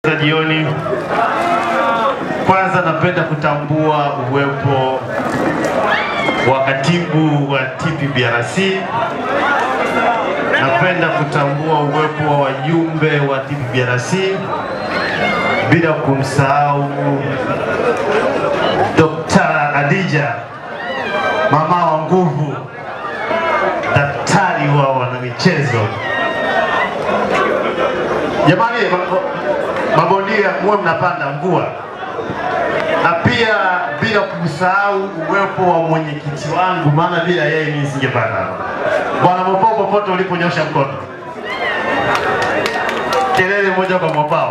za jioni. Kwanza napenda kutambua uwepo wa katibu wa TPBRC. Napenda kutambua uwepo wa wajumbe wa TPBRC bila kumsahau Dr. Adija mama wa nguvu, daktari wa wanamichezo. Jamani, ma- mabondia muwe mnapanda mvua, na pia bila kumsahau uwepo wa mwenyekiti wangu, maana bila yeye mimi nisingepanda hapa. Bwana Mopao, popote uliponyosha mkono, kelele moja kwa Mopao.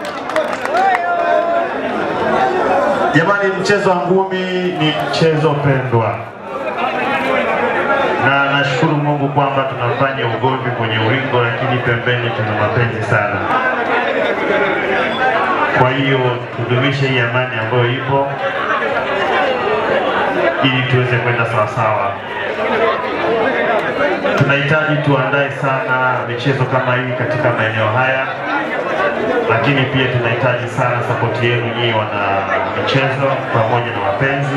Jamani, mchezo wa ngumi ni mchezo pendwa, na nashukuru Mungu kwamba tunafanya ugomvi kwenye ulingo, lakini pembeni tuna mapenzi sana. Kwa hiyo tudumishe hii amani ambayo ipo ili tuweze kwenda sawasawa. Tunahitaji tuandae sana michezo kama hii katika maeneo haya, lakini pia tunahitaji sana sapoti yenu nyinyi wana michezo pamoja na wapenzi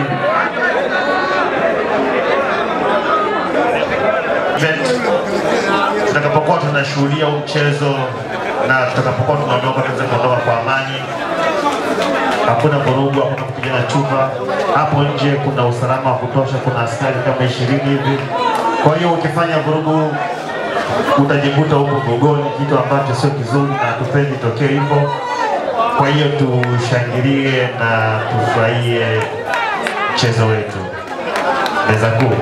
event tutakapokuwa tunashuhudia huu mchezo na tutakapokuwa tunaondoka, tuweze kuondoka kwa amani, hakuna vurugu, hakuna kupigana chupa. Hapo nje kuna usalama wa kutosha, kuna askari kama ishirini hivi. Kwa hiyo ukifanya vurugu utajikuta huko gogoni, kitu ambacho sio kizuri na hatupendi tokee hivyo. Kwa hiyo tushangilie na tufurahie mchezo wetu. Meza kuu.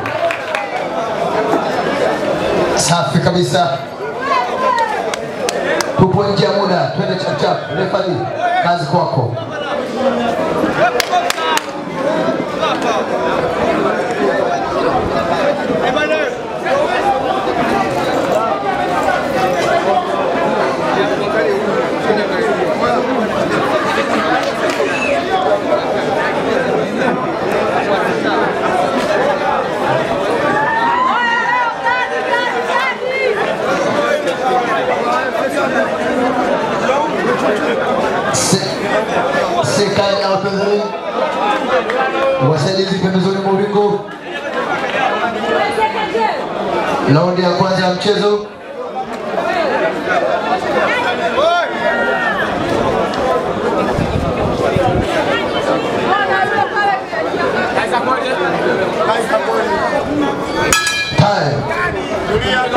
Safi kabisa, tupo nje ya muda, twende chapchap. Refari, kazi kwako. Se- Serikali ya wapinzani, wasaidizi pembezoni mwa ulingo. Raundi ya kwanza ya mchezo. Time.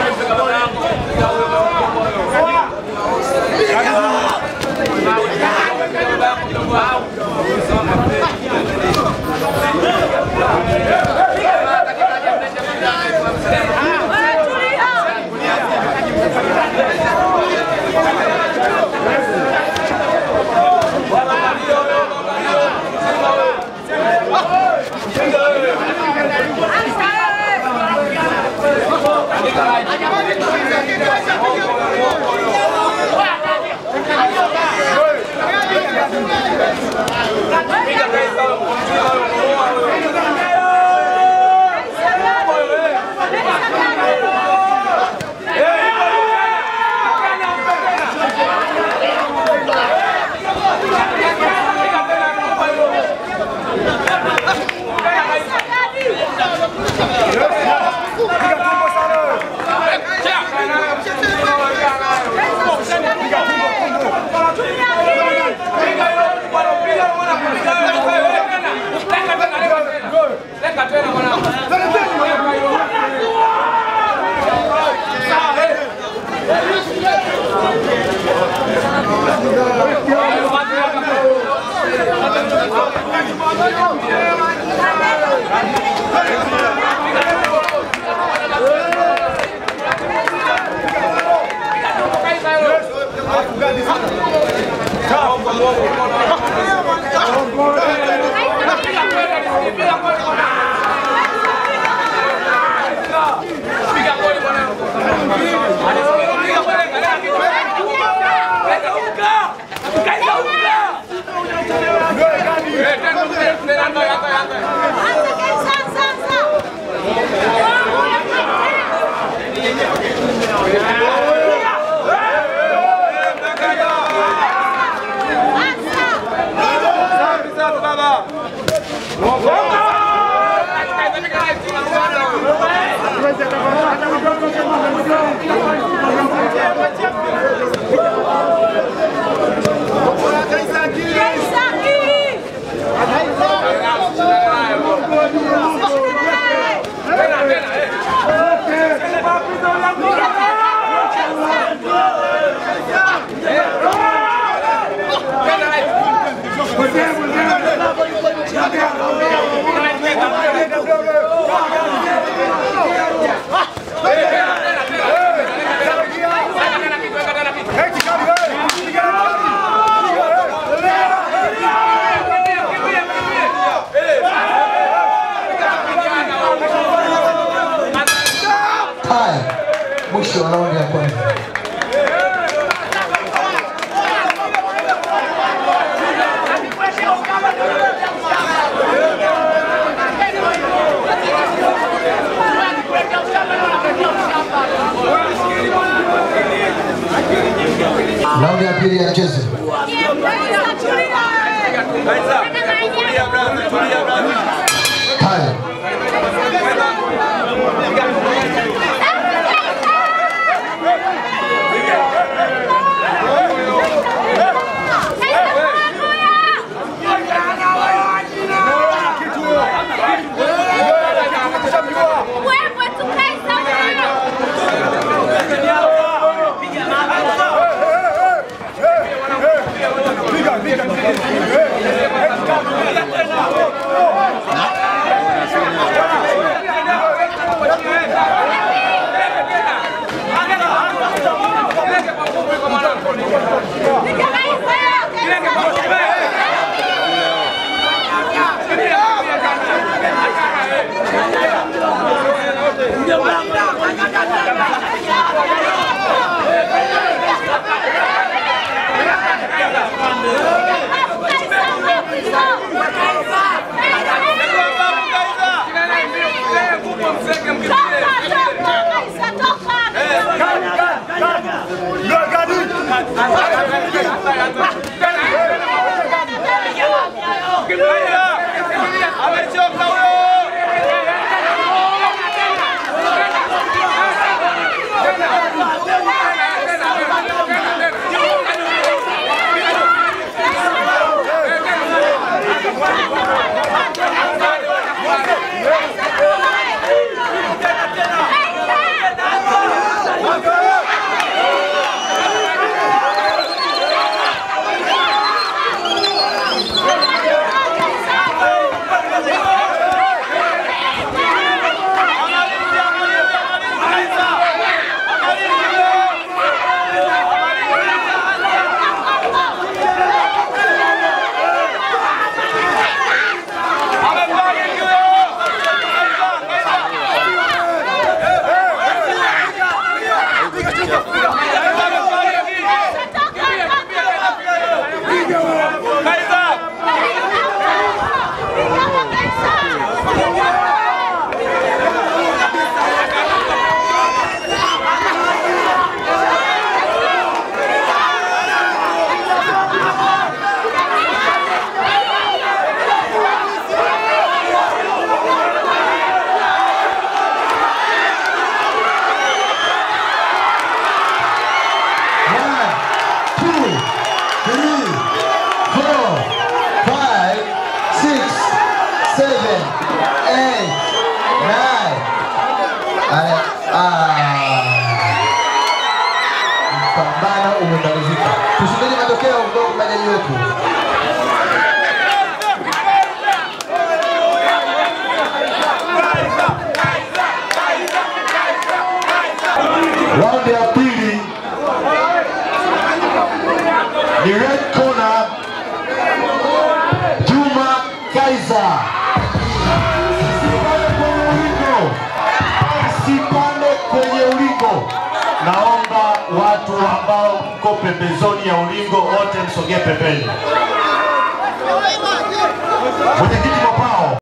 Sasa mwisho wa raundi ya kwanza. Raundi ya pili ya mchezo. Haya. Amechoka huyo! One, two, three, four, five, six, seven, eight, nine. Aya, ah. Mpambano umemalizika. Tusubiri matokeo kutoka kwa majaji wetu. Raundi ya pili ni red corner Juma Kaiza. Usipande kwenye ulingo, usipande kwenye ulingo. Naomba watu ambao mko pembezoni ya ulingo wote msogee pembeni. Mwenyekiti Mopao.